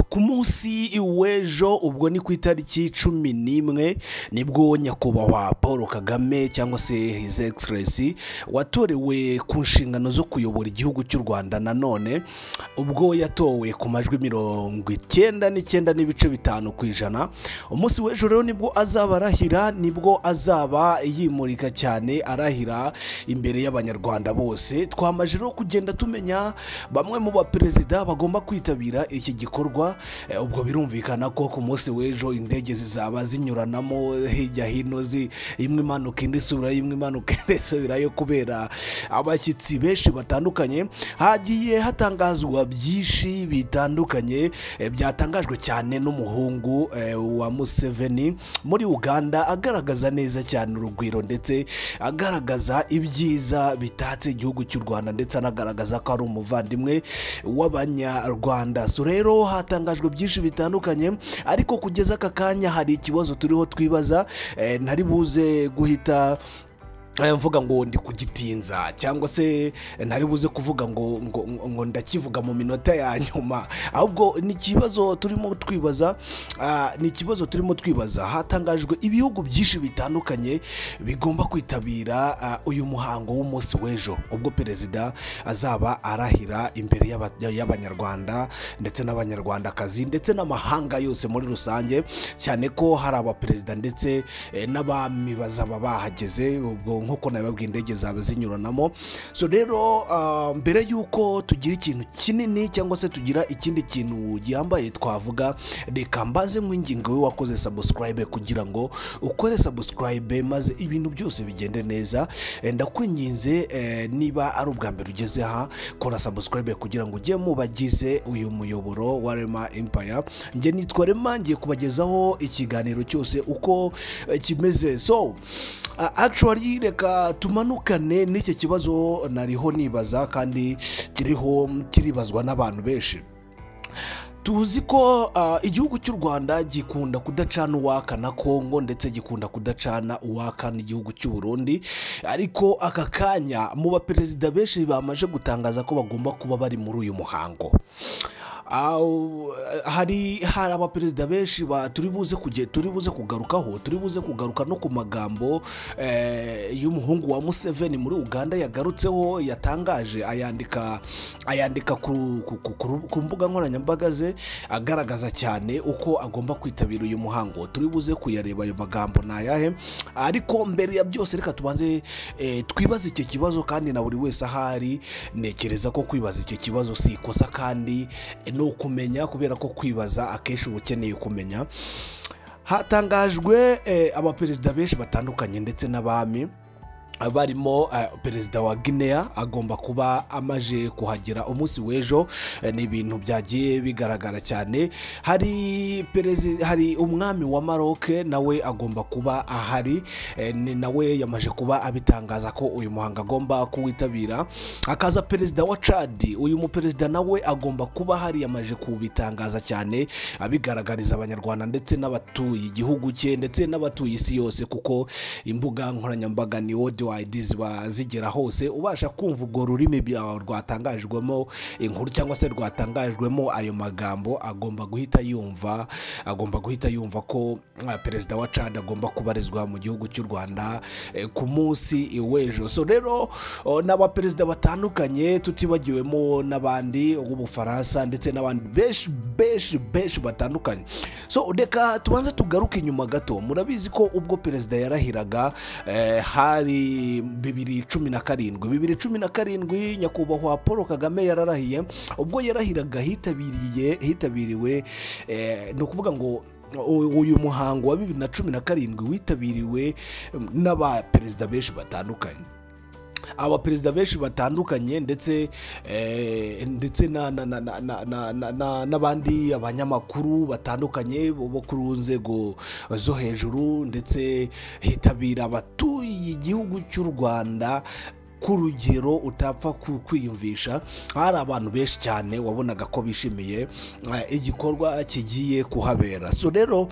ku munsi w'ejo ubwo ni ku itariki cumi n'imwe nibwo nyakubahwa paul kagame cyangwa se his egiserensi watorewe ku nshingano zo kuyobora igihugu cy'u rwanda nanone ubwo yatowe ku majwi mirongo icyenda n'icyenda n'ibice bitanu ku ijana umunsi w'ejo rero nibwo azaba arahira nibwo azaba yimurika cyane arahira imbere y'abanyarwanda bose twamaje rero kugenda tumenya bamwe mu baperezida bagomba kwitabira iki gikorwa Eh, ubwo birumvikana ko ku munsi w'ejo indege zizaba zinyuranamo hirya hino zi- imwe imanuka indi isubira imwe imanuka indi isubirayo kubera abashyitsi benshi batandukanye hagiye hatangazwa byinshi bitandukanye eh, byatangajwe cyane n'umuhungu eh, wa museveni muri uganda agaragaza neza cyane urugwiro ndetse agaragaza ibyiza bitatse igihugu cy'u rwanda ndetse anagaragaza ko ari umuvandimwe w'abanyarwanda so rero hatangajwe byinshi bitandukanye ariko kugeza aka kanya hari ikibazo turiho twibaza eh, ntari buze guhita eh, mvuga ngo ndi kugitinza cyangwa se ntari buze kuvuga ngo ngo, ngo ndakivuga mu minota ya nyuma ahubwo ni ikibazo turimo twibaza ah, ni ikibazo turimo twibaza hatangajwe ibihugu byinshi bitandukanye bigomba kwitabira ah, uyu muhango w'umunsi w'ejo ubwo perezida azaba arahira imbere y'aba- y'abanyarwanda ndetse n'abanyarwandakazi ndetse n'amahanga yose muri rusange cyane ko hari abaperezida ndetse eh, n'abami bazaba bahageze ubwo nk'uko nabibabwiye indege zaba zinyuranamo so rero ah, mbere y'uko tugira ikintu kinini cyangwa se tugira ikindi kintu gihambaye twavuga reka mbaze nk'ingingo we wakoze sabusikarayibe kugira ngo ukore sabusikarayibe maze ibintu byose bigende neza Eh, ndakwinginze eh, niba ari ubwa mbere ugeze aha kora sabusikarayibe kugira ngo ujye mu bagize uyu muyoboro wa rema empaya njye nitwa rema ngiye kubagezaho ikiganiro cyose uko eh, kimeze so ah, actually reka tumanukane n'iki kibazo nariho nibaza kandi kiriho kiribazwa n'abantu benshi tuzi ko ah, igihugu cy'u rwanda gikunda kudacana uwaka na kongo ndetse gikunda kudacana uwaka n'igihugu cy'u burundi ariko aka kanya mu baperezida benshi bamaze gutangaza ko bagomba kuba bari muri uyu muhango Aw, hari hari abaperezida benshi ba- turi buze kuge- turi buze kugarukaho turi buze kugaruka no ku magambo eh, y'umuhungu wa museveni muri uganda yagarutseho yatangaje ayandika ayandika ku, ku, ku, ku, ku mbuga nkoranyambaga ze agaragaza cyane uko agomba kwitabira uyu muhango turi buze kuyareba ayo magambo ni ayahe ariko mbere ya byose reka tubanze eh, twibaze icyo kibazo kandi na buri wese ahari ntekereza ko kwibaza icyo kibazo si ikosa kandi ni ukumenya kubera ko kwibaza akenshi uba ukeneye kumenya hatangajwe eh, abaperezida benshi batandukanye ndetse n'abami barimo eh, perezida wa guinea agomba kuba amaje kuhagera umunsi w'ejo Eh, ni ibintu byagiye bigaragara cyane hari perezi hari umwami wa maroc nawe agomba kuba ahari Eh, ni nawe yamaje kuba abitangaza ko uyu muhango agomba kuwitabira hakaza perezida wa cadi uyu muperezida nawe agomba kuba ahari yamaje kubitangaza cyane abigaragariza abanyarwanda ndetse n'abatuye igihugu cye ndetse n'abatuye isi yose kuko imbuga nkoranyambaga ni wodiwayidi ziba zigera hose ubasha kumva urwo rurimi byawe rwatangajwemo inkuru cyangwa se rwatangajwemo ayo magambo agomba guhita yumva agomba guhita yumva ko ah, perezida wa cad agomba kubarizwa mu gihugu cy'u rwanda eh, ku munsi w'ejo so rero oh, n'abaperezida batandukanye tutibagiwemo n'abandi b'ubufaransa ndetse n'abandi benshi benshi benshi batandukanye so reka tubanze tugaruke inyuma gato murabizi ko ubwo perezida yarahiraga eh, hari bibiri cumi na karindwi bibiri cumi na karindwi nyakubahwa paul kagame yararahiye ubwo yarahiraga hitabiriye hitabiriwe eh, ni ukuvuga ngo u- uyu muhango wa bibiri na cumi na karindwi witabiriwe em, n'abaperezida benshi batandukanye abaperezida benshi batandukanye ndetse eh, ndetse na- na- na- na- na- na- na- na- n'abandi abanyamakuru batandukanye bo ku nzego zo hejuru ndetse hitabira abatuye igihugu cy'u rwanda ku rugero utapfa ku- kwiyumvisha hari abantu benshi cyane wabonaga ko bishimiye eh, igikorwa kigiye kuhabera so rero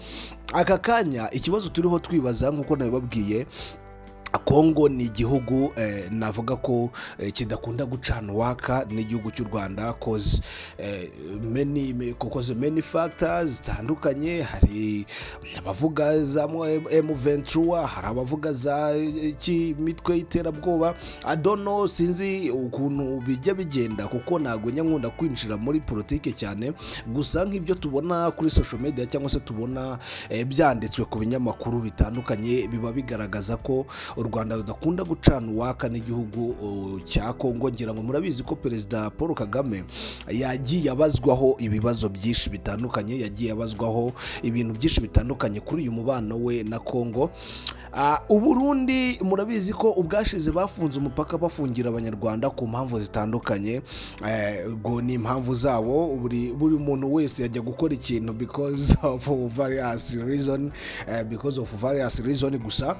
aka kanya ikibazo turiho twibaza nk'uko nabibabwiye kongo ni igihugu eh, navuga ko eh, kidakunda gucana uwaka n'igihugu cy'u rwanda koze eh, many- me- kuko ze many factors zitandukanye hari abavuga za m23 hari abavuga za eh, ki- mitwe y'iterabwoba adono sinzi ukuntu bijya bigenda kuko ntabwo njya nkunda kwinjira muri politiki cyane gusa nk'ibyo tubona kuri social media cyangwa se tubona eh, byanditswe ku binyamakuru bitandukanye biba bigaragaza ko u rwanda rudakunda gucana uwaka n'igihugu uh, cya kongo ngira ngo murabizi ko perezida paul kagame yagiye abazwaho ibibazo byinshi bitandukanye yagiye abazwaho ibintu byinshi bitandukanye kuri uyu mubano we na kongo Ah, uburundi murabizi ko ubwashize bafunze umupaka bafungira abanyarwanda ku mpamvu zitandukanye Eh, ubwo ni impamvu zabo buri buri muntu wese yajya gukora ikintu because of various reason eh, because of various reason gusa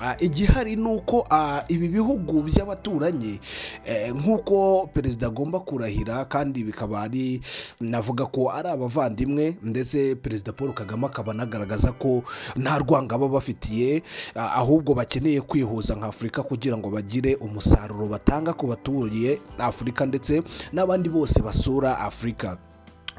Ah, igihari ni uko ah, ibi bihugu by'abaturanyi eh, nk'uko perezida agomba kurahira kandi bikaba ari navuga ko ari abavandimwe ndetse perezida paul kagame akaba anagaragaza ko nta rwanga baba bafitiye ah, ahubwo bakeneye kwihuza nka afurika kugira ngo bagire umusaruro batanga ku baturiye afurika ndetse n'abandi bose basura afurika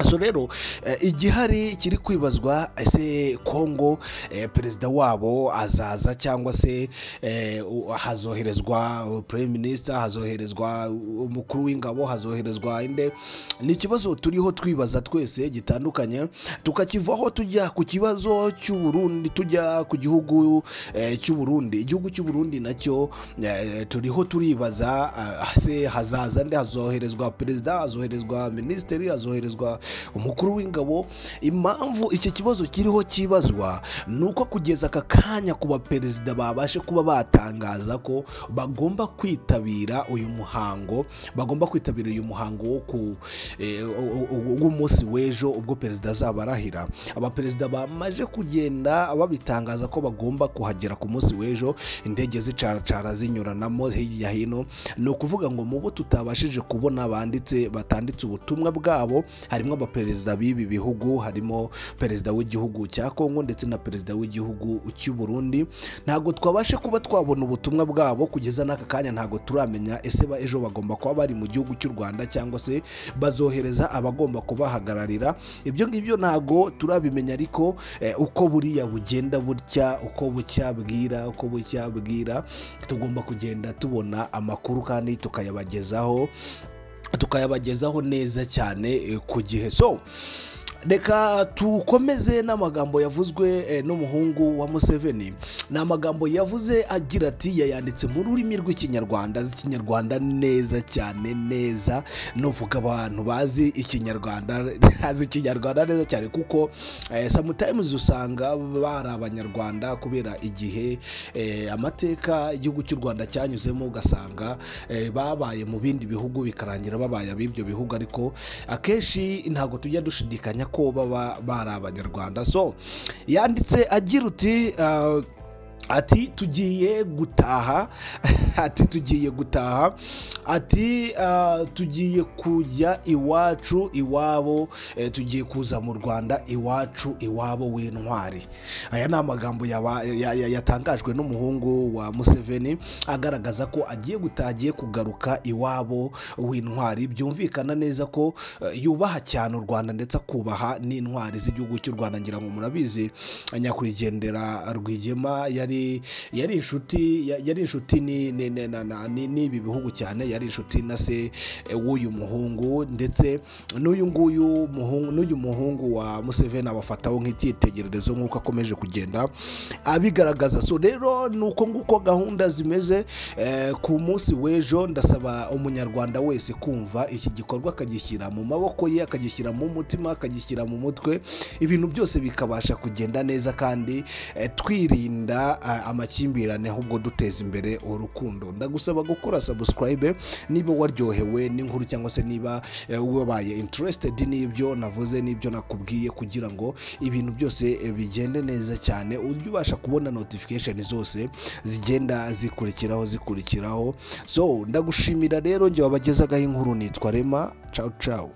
so rero eh, igihari kiri kwibazwa ese kongo eh, perezida wabo azaza cyangwa se eh, u- hazoherezwa prime minister hazoherezwa umukuru w'ingabo hazoherezwa inde ni ikibazo turiho twibaza twese gitandukanye tukakivaho tujya ku kibazo cy'uburundi tujya ku gihugu eh, cy'uburundi igihugu cy'uburundi nacyo eh, turiho turibaza ah, se hazaza nde hazoherezwa perezida hazoherezwa minisitiri hazoherezwa umukuru w'ingabo impamvu iki kibazo kiriho kibazwa ni uko kugeza aka kanya ku baperezida babashe kuba batangaza ko bagomba kwitabira uyu muhango bagomba kwitabira uyu muhango wo ku eh, wo- wo- w'umunsi w'ejo ubwo perezida azaba arahira abaperezida bamaze kugenda babitangaza ko bagomba kuhagera ku munsi w'ejo indege zicaracara zinyuranamo hirya hino ni ukuvuga ngo mu bo tutabashije kubona banditse batanditse ubutumwa bwabo harimo abaperezida b'ibi bihugu harimo perezida w'igihugu cya kongo ndetse na perezida w'igihugu cy'u Burundi ntabwo twabashe kuba twabona ubutumwa bwabo kugeza n'aka kanya ntabwo turamenya ese ba ejo bagomba kuba bari mu gihugu cy'u rwanda cyangwa se bazohereza abagomba kubahagararira ibyo ngibyo ntabwo turabimenya ariko eh, uko buriya bugenda butya uko bucya bwira uko bucya bwira tugomba kugenda tubona amakuru kandi tukayabagezaho tukayabagezaho neza cyane eh, ku gihe so reka tukomeze n'amagambo yavuzwe eh, n'umuhungu wa museveni ni amagambo yavuze agira ati yayanditse mu rurimi rw'ikinyarwanda azi ikinyarwanda neza cyane neza nuvuga abantu bazi ikinyarwanda azi ikinyarwanda neza cyane kuko eh, sometimes usanga bari abanyarwanda kubera igihe eh, amateka igihugu cy'u rwanda cyanyuzemo ugasanga eh, babaye mu bindi bihugu bikarangira babaye ab'ibyo bihugu ariko akenshi ntabwo tujya dushidikanya ko baba bari abanyarwanda so yanditse agira uti uh, ati tugiye gutaha ati tugiye gutaha ati uh, tugiye kujya iwacu iwabo eh, tugiye kuza mu rwanda iwacu iwabo w'intwari aya ni amagambo yaba- ya- ya- yatangajwe n'umuhungu wa museveni agaragaza ko agiye gutaha agiye kugaruka iwabo w'intwari byumvikana neza ko eh, yubaha cyane u rwanda ndetse akubaha n'intwari z'igihugu cy'u rwanda ngira ngo murabizi nyakwigendera rwigema yari yari inshuti ya- yari inshuti ni- ni- ni- na- na- ni- n'ibi bihugu cyane yari inshuti na se eh, w'uyu muhungu ndetse n'uyu nguyu muhungu n'uyu muhungu wa museveni abafataho nk'icyitegererezo nk'uko akomeje kugenda abigaragaza so rero ni uko nguko gahunda zimeze eh, ku munsi w'ejo ndasaba umunyarwanda wese kumva iki gikorwa akagishyira mu maboko ye akagishyira mu mutima akagishyira mu mutwe ibintu byose bikabasha kugenda neza kandi eh, twirinda eh, amakimbirane ahubwo duteza imbere urukundo ndagusaba gukora subscribe niba waryohewe n'inkuru cyangwa se niba eh, wabaye interested n'ibyo navuze n'ibyo nakubwiye kugira ngo ibintu byose eh, bigende neza cyane ujye ubasha kubona notification zose zigenda zikurikiraho zikurikiraho so ndagushimira rero njye wabagezagaho inkuru nitwa rema cawu cawu